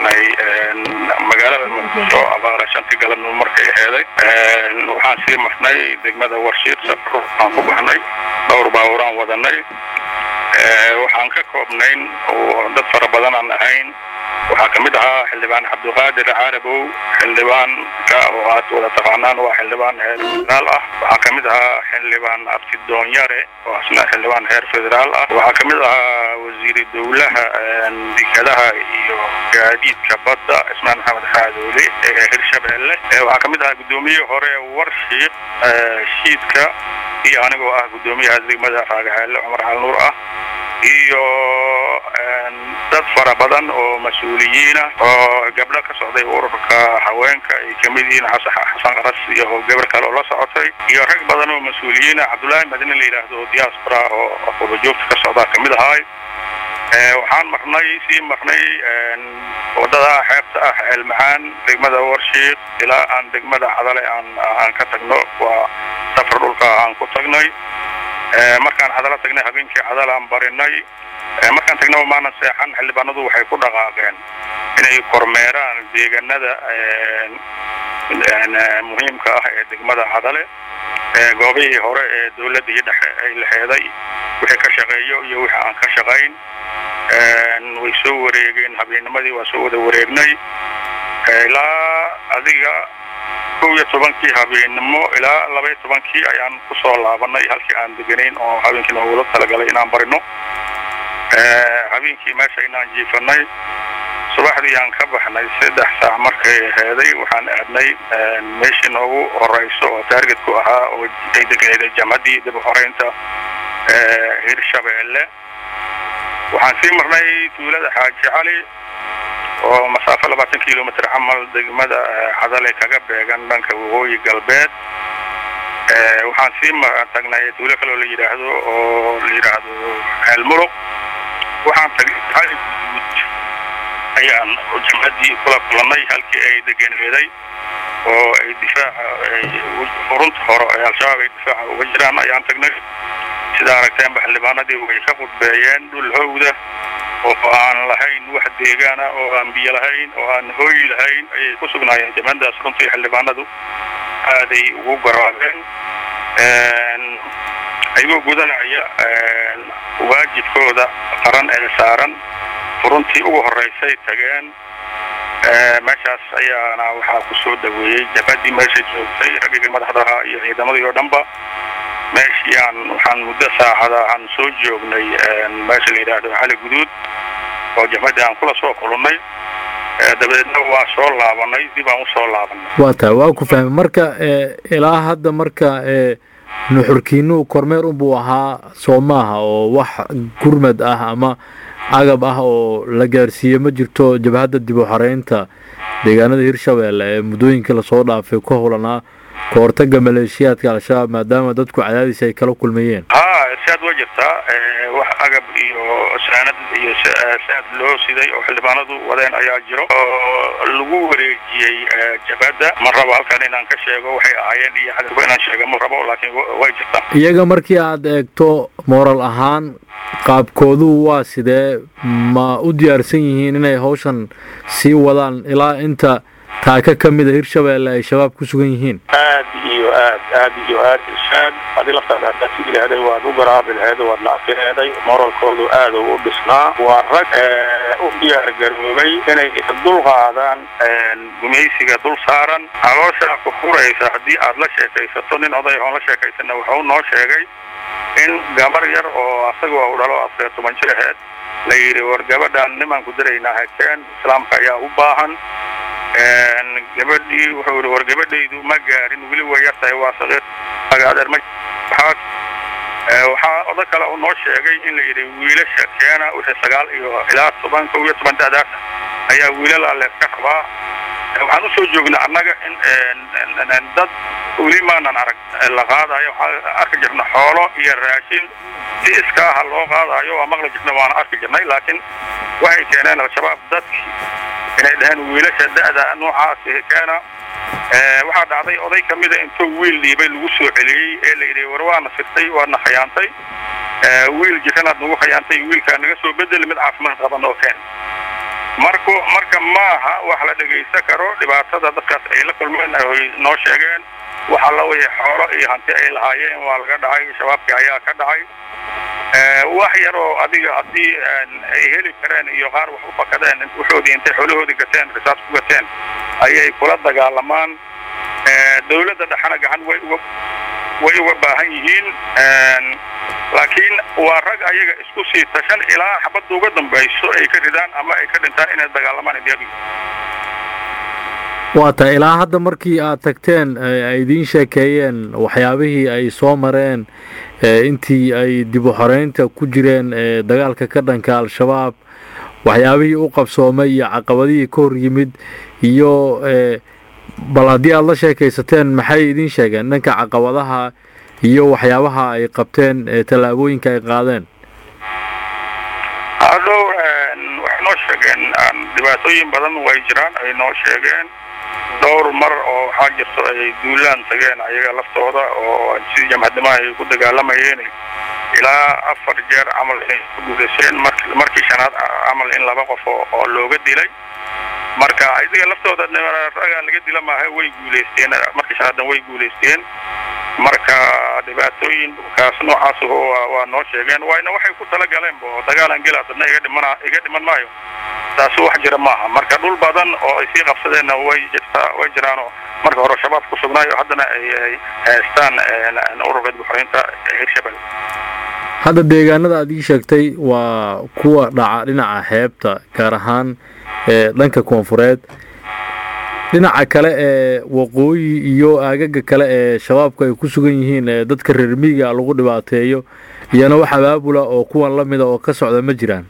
baxnay magaalada muqdisho abaara shantii galabnimo markay aheeday waxaan sii marnay degmada warshiid safar aan ku baxnay dhowr baaburaan wadanay waxaan ka koobnayn oo dad fara badan aan ahayn waxaa ka mid ahaa xildhibaan cabdiqaadir caarabow xildhibaanka oo aad wada taqaanaan waa xildhibaan heer federaal ah waxaa ka mid ahaa xildhibaan absidoonyare oo asna xildhibaan heer federaal ah waxaa ka mid ahaa wasiiri dowlaha dekadaha iyo gaadiidka badda ismaan maxamed xaadoole ee hirshabeelle waxaa ka mid ahaa guddoomiyihii hore warshiiq shiidka iyo anigoo ah guddoomiyaha degmada raagaxeelle cumar xalnuur ah iyo dad fara badan oo mas-uuliyiina oo gabdho ka socday ururka haweenka ay ka mid yihiin xasan qaras iyo gabar kale oo la socotay iyo rag badan oo mas-uuliyiina cabdullaahi madine la yidhaahdo diaspora oo qubajoogta ka socdaa kamid ahaay waxaan marnay sii marnay wadada xeebta ah ceelmacaan degmada warshiiq ilaa aan degmada cadale aan aan ka tagno waa safar dhulka aan ku tagnay markaan cadalo tagnay habeenkii cadal aan barinay markaan tagnaba maanan seexan xildhibaanadu waxay ku dhaqaaqeen inay kormeeraan deegaanada muhiimka ah ee degmada cadale goobihii hore ee dawladdii dhexe ay laheeday wixii ka shaqeeyo iyo wixii aan ka shaqayn way soo wareegeen habeennimadii waa soo wada wareegnay ilaa adiga kow iyo tobankii habeennimo ilaa laba iyo tobankii ayaan kusoo laabanay halkii aan deganayn oo habeenkii noogula talagalay inaan barino habeenkii meesha inaan jiifanay subaxdii aan ka baxnay saddex saac markay aheeday waxaan aadnay meeshii noogu horeyso oo taargetku ahaa oo ay deganeeday jamcaddii dib u xoreynta hirshabeelle waxaan sii marnay tuulada xaaji cali oo masaafo labaatan kilomitr camal degmada cadale kaga beegan dhanka waqooyi galbeed waxaan sii tagnay tuulo kaloo la yidhaahdo oo la yidhaahdo ceelmuruq waxaan tagnay ayaan jamcaddii kula kulanay halkii ay deganeeday oo ay difaaca furunta hore ee al-shabaab ay difaaca uga jiraan ayaan tagnay sida aragteenba xildhibaanadii way ka qudbeeyeen dhul howda oo aan lahayn wax deegaana oo aan biyo lahayn oo aan hooy lahayn ayay ku sugnaayeen jamcadaas runtii xildhibaanadu aaday ugu garaabeen ayagoo gudanaya waajibkooda qaran ee saaran furuntii ugu horeysay tageen meeshaas ayaana waxaa ku soo dhaweeyey jabadii meesha joogtay raggii madaxdaha iyo ciidamadii oo dhanba meeshii aan waxaan muddo saacada aan soo joognay meesha la yidhaahdo cali guduud oo jabadii aan kula soo kulannay dabadeedna waa soo laabanay dib aan usoo laabanay waa tahay waa ku fahmay marka ilaa hadda marka nuxurkiinu kormeer unbuu ahaa soo maaha oo wax gurmad ah ama agab ah oo la gaarsiiye ma jirto jabhadda dib u xoreynta deegaanada hirshabeelle ee muddooyinkii lasoo dhaafay ku howlanaa ka hortaga maleeshiyaadka al-shabaab maadaama dadku cadaadis ay kala kulmayeen ha saad waa jirtaa wax agab iyo saanad iyo saad loo siday oo xildhibaanadu wadeen ayaa jiro oo lagu wareejiyey jabhadda ma rabo halkan inaan ka sheego waxay ahaayeen iyo cadowga inaan sheega ma rabo laakiin way jirtaa iyaga markii aad eegto moral ahaan qaabkoodu waa sidee ma u diyaarsan yihiin inay hawshan sii wadaan ilaa inta taaka ka mida hirshabeelle ay shabaab ku sugan yihiin aad iyo aad aad iyo aad ishaad hadii laftaada haddaad sigi laheeday waad u garaabi laheeday waad nacfineeday moralkoodu aad u dhisnaa waa rag u diyaar garoobay inay dul qaadaan gumaysiga dul saaran calooshaa ku furaysa haddii aad la sheekaysato nin oday oon la sheekaysana wuxuu noo sheegay in gabar yar oo asaga u dhalo afariyo toban jir aheed la yidhi war gabadhaan nimaan ku daraynaa hakeen islaamka ayaa u baahan gabadhii wuxuu yihi war gabadhaydu ma gaarin weli way yar tahay waa saqiir adeer ma waxaa waxaa oda kale uu noo sheegay in la yidhi wiilasha keena wixii sagaal iyo ilaa toban kow iyo toban da'daas ayaa wiilal alle ka rabaa waxaan usoo joognay annaga in dad weli maanan arag la qaadayo waxaan arki jirna xoolo iyo raashin si iskaaha loo qaadayo waa maqli jirna waana arki jirnay laakiin waxay keeneen al-shabaab dadkii inay dhaheen wiilasha da'da noocaasi keena waxaa dhacday oday ka mida intuu wiil dhiibay lagu soo celiyey ee la yidhi war waana sirtay waadna khayaantay wiil jiranaad nagu khayaantay wiilkaa naga soo bedeli mid caafimaad qaban oo keen marku marka maaha wax la dhegaysan karo dhibaatada dadkaas ay la kulmeen ay noo sheegeen waxa la wixii xoolo iyo hanti ay lahaayeen waa laga dhacay shabaabkii ayaa ka dhacay wax yar oo adiga haddii ay heli kareen iyo qaar wax u fakadeen wuxoodii intay xoolahoodii gateen risaas ku gateen ayay kula dagaalamaan dawladda dhexena gacan way uga way uga baahan yihiin laakiin waa rag ayaga isku sii tashan ilaa xabadda uga dambayso ay ka ridaan ama ay ka dhintaan inay dagaalamaan idiyagu waa ta ilaa hadda markii aad tagteen ay idiin sheekeeyeen waxyaabihii ay soo mareen intii ay dib u xoreynta ku jireen dagaalka ka dhanka al-shabaab waxyaabihii u qabsoomay iyo caqabadihii ka hor yimid iyo bal haddii aada la sheekaysateen maxay idiin sheegeen dhanka caqabadaha iyo waxyaabaha ay qabteen tallaabooyinka ay qaadeen hadhow waxay noo sheegeen dhibaatooyin badan way jiraan ay noo sheegeen dhowr mar oo waxaa jirto ay duulaan tageen ayaga laftooda oo sidii jamhadnimaha ay ku dagaalamayeen ilaa afar jeer camal inay ku guudayseen markii shanaad camal in laba qof oo looga dilay marka idiga laftooda ragaa laga dila maaha way guulaysteen markii shanaadna way guulaysteen marka dhibaatooyin kaas noocaas waa noo sheegeen wayna waxay ku talagaleen bo dagaalan gela dadna iga dhiman iga dhiman maayo taasi wax jira maaha marka dhul badan oo ay sii qabsadeenna way jirtaa way jiraanoo marka hore shabaab ku sugnaayo haddana ay haystaan ururka dibxoreynta hirshabelle hadda deegaanada aad ii sheegtay waa kuwa dhaca dhinaca xeebta gaar ahaan dhanka koonfureed dhinaca kale ee waqooyi iyo aagaga kale ee shabaabku ay ku sugan yihiin ee dadka reer miyiga lagu dhibaateeyo iyana wax abaabula oo kuwan la mida oo ka socda ma jiraan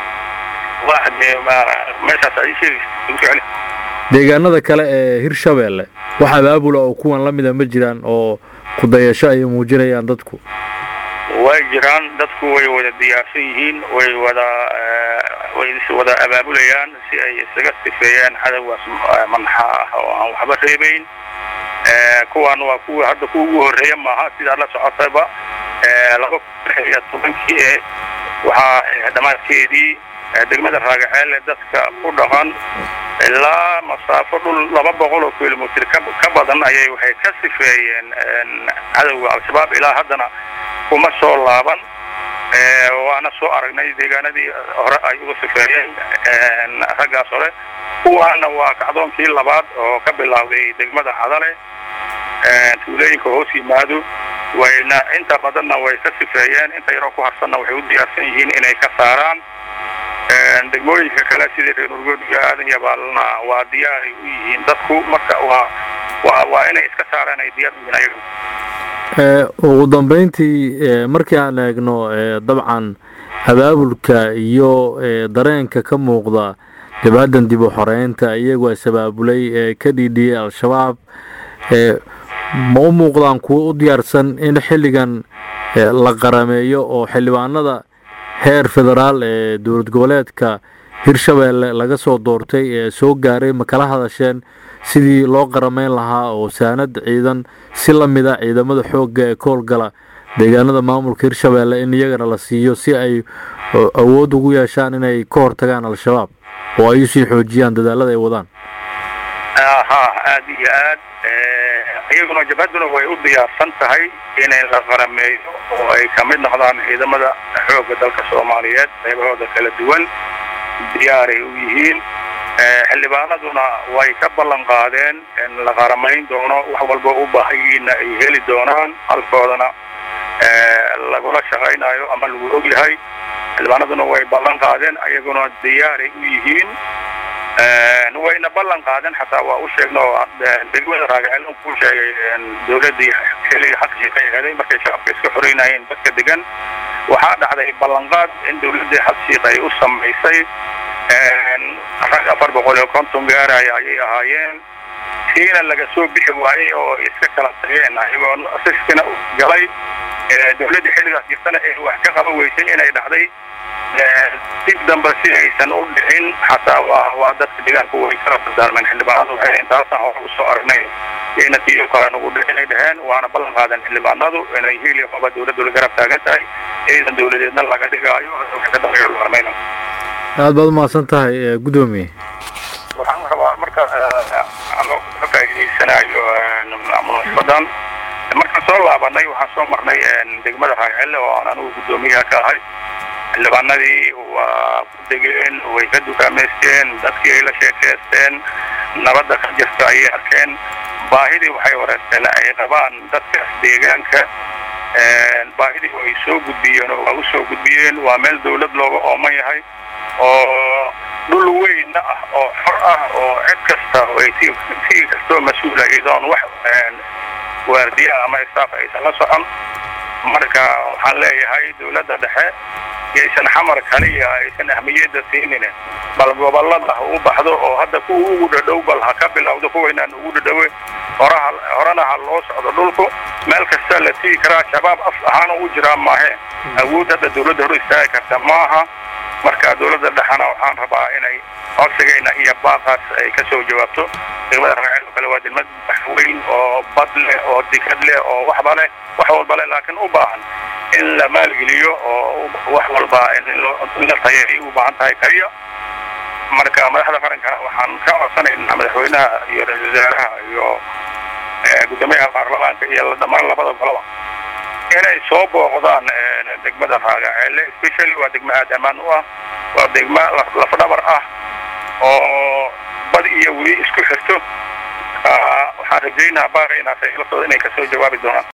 deegaanada kale ee hirshabeelle wax abaabula oo kuwan la mida ma jiraan oo kudayasho ay muujinayaan dadku way jiraan dadku way wada diyaarsan yihiin way wada way wada abaabulayaan si ay isaga sifeeyaan cadowgaas manxa ah oo aan waxba reebayn kuwan waa kuwa hadda kuwa ugu horreeya maaha sidaa la socotayba laba kun iyo tobankii ee waxaa dhammaadkeedii degmada raagaceelle dadka ku dhaqan ilaa masaafo dhul laba boqol oo kilomitr ka badan ayay waxay ka sifeeyeen cadowga al-shabaab ilaa haddana kuma soo laaban waana soo aragnay deegaanadii hore ay uga sifeeyeen raggaas hore kuwaana waa kacdoonkii labaad oo ka bilaawday degmada hadale tuulooyinka hoos yimaado wayna inta badanna way ka sifeeyeen inta yaroo ku harsanna waxay u diyaarsan yihiin inay ka saaraan degmooyinka kale sidii reer urgoodiga aadan yabaalna waa diyaaray u yihiin dadku marka waa waa waa inay iska saaraan ay diyaar u yihiin ayagu ugu dambeyntii markii aan eegno dabcan abaabulka iyo dareenka ka muuqda jabhadan dib u xoreynta iyagoo sabaabulay ee ka dhiidhiyey al-shabaab ma u muuqdaan kuwo u diyaarsan in xilligan la qarameeyo oo xildhibaanada heer federaal ee dowlad goboleedka hirshabeelle laga soo doortay ee soo gaaray ma kala hadasheen sidii loo qarameyn lahaa oo saanad ciidan si la mida ciidamada xoogga ee ka howlgala deegaanada maamulka hirshabeelle in iyagana la siiyo si ay awood ugu yeeshaan inay ka hortagaan al-shabaab oo ay usii xoojiyaan dadaalada ay wadaan ha aad iyo aad iyaguna jabhaduna way u diyaarsan tahay inay la qarameeyo oo ay ka mid noqdaan ciidamada xoogga dalka soomaaliyeed qaybahooda kala duwan diyaaray u yihiin xildhibaanaduna way ka ballan qaadeen in la qaramayn doono wax walba u baahayiinna ay heli doonaan halkoodana lagula shaqaynayo ama lagu og yahay xildhibaanaduna way ballan qaadeen ayaguna diyaaray u yihiin wayna ballan qaadeen xataa waa u sheegna oo degmada raagaceel ku sheegay dowladdii xilliga xaqshii ka eeday markay shacabka iska xoreynayeen dadka degan waxaa dhacday ballanqaad in dowladdii xabshiiq ay u samaysay rag afar boqol iyo konton gaaraya ayay ahaayeen kiina laga soo bixi waayey oo iska kala tageen ayagoo siskina galay dowladdii xilligaas jirtana ee wax ka qaban weysay inay dhacday dib dambe si aysan u dhicin xataa waa waa dadka deegaanku way kala dardaarmeen xildhibaanadu waxay intaasaan hore usoo aragnay ina tiyo kale nagu dhicinay dheheen waana ballan qaadeen xildhibaanadu inay hiil iyo qaba dowladdu la garab taagan tahay ciidan dowladeedna laga dhigaayo wax ka dambeeyo la armayna aad baad umahadsan tahay guddoomiye waxaan rabaa marka anoo ka faa'iidaysanayo munaasabadan markaan soo laabanay waxaan soo marnay degmada raagcelle oo aan anigu guddoomiyaha ka ahay xildhibaanadii waa ku degeen way ka dukaamaysteen dadkii ay la sheekaysteen nabadda ka jirta ayay arkeen baahidii waxay wareysteen ay qabaan dadkaas deegaanka baahidii ay soo gudbiyeen oo waa u soo gudbiyeen waa meel dawlad looga ooman yahay oo dhul weynna ah oo xor ah oo cid kasta ay si kastoo mas-uula iyadoon wax waardiya ama staff aysan la socon marka waxaan leeyahay dawladda dhexe yaysan xamar kaliya aysan ahmiyadda siinin bal gobolada ha u baxdo oo hadda kuwa ugu dhadhow bal ha ka bilowdo kuwaynaan ugu dhadhowe horaha horena ha loo socdo dhulku meel kasta la tigi karaa shabaab af ahaan u jiraa maahe awood hadda dawladda hor istaagi karta maaha marka dawladda dhexena waxaan rabaa inay codsigayna iyo baaqaas ay ka soo jawaabto degmada raaceel oo kale waa degmad weyn oo bad leh oo dikad leh oo waxba leh wax walba leh laakiin u baahan in la maalgeliyo oo wax walba in la tayeeyo u baahan tahay kaliya marka madaxda qaranka waxaan ka codsanaynaa madaxweynaha iyo ra-isul wasaaraha iyo guddoomiyaha baarlamaanka iyo dhammaan labada goloba inay soo booqdaan degmada raagaceelle specially waa degmo aada ammaan u ah waa degmo lafdhabar ah oo bad iyo weli isku xirto waxaan rajaynaha baaqaynaas ay la socdo inay kasoo jawaabi doonaan